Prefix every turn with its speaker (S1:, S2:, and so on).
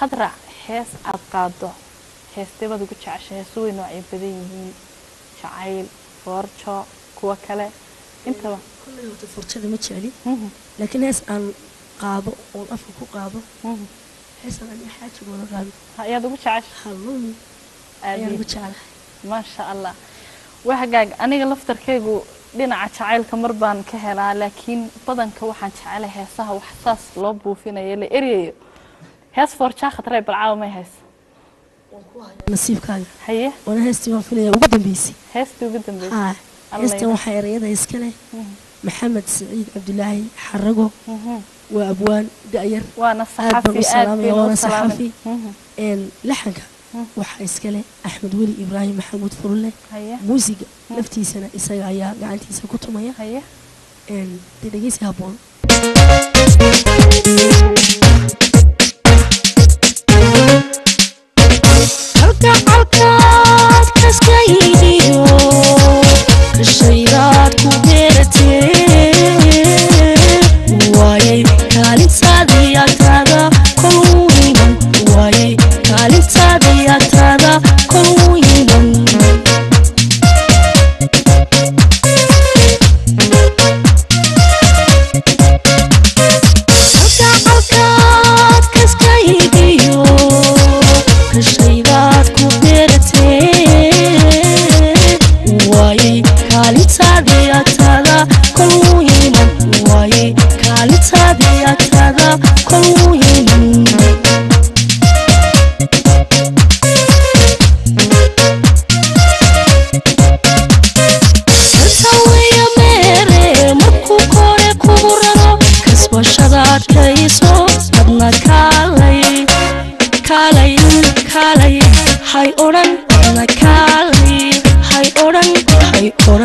S1: khadrac hees aad qaado heestee baad ugu jeceshay heesu way noocay badan yihiin jacayl foorjo kuwa kale intaba
S2: kolley horta furjada ma jecli
S1: Mhm,
S2: laakiin hees aan qaado oon afka ku qaado
S1: mhm.
S2: heesan ani xaaji wada qaado
S1: Ha, ayaad ugu jeceshay
S2: halloumi
S1: Aad
S2: ayaan
S1: iyo-
S2: ugu jeclahay
S1: maasha allah wahagaag aniga laftarkaygu dhinaca jacaylka mar baan ka helaa laakiin badanka waxaan jecelahay heesaha wax saas loo buufinayo la eryayo hees foorjaa khatree balcaawa may heys
S2: nasiibkaaga
S1: haye
S2: waana heestii waan filaya ugu dambeysay
S1: heestii ugu dambeysay
S2: haa
S1: Allah
S2: heestan
S1: ya-
S2: waxaa erayada iska leh
S1: Mhm,
S2: maxamed saciid cabdulaahi xarago
S1: mhm.
S2: waa abwaan da'yar
S1: waana
S2: Aad baan u
S1: saxafi aad
S2: salaamaya,
S1: bay loo
S2: waana
S1: salaamin
S2: saxafi.
S1: Mhm,
S2: een laxanka
S1: Mhm.
S2: waxaa iska leh axmed weli ibraahim maxamuud furulle
S1: haye
S2: muusiga laftiisana isaga ayaa gacantiisa ku tumaya
S1: haye
S2: een dee dhegeysi habboon
S3: kalgacalkaad kaskaydiyo kashaydaad ku beeratee waayay kaalintaadii agtaada kol u iman waayay kaalintaadii agtaada kol u iman kalgacalkaad kaskaydiyo kashaydaad ku beeratee waayay kaalintaadii agtaada kol u iman waayay kaalintaadii agtaada kol u iman saweya meere markuu kore kugu raro kasbashadaad kayso adna kaalay kaalay kaalay hay odhan adna kaalay hay odhan hay odhan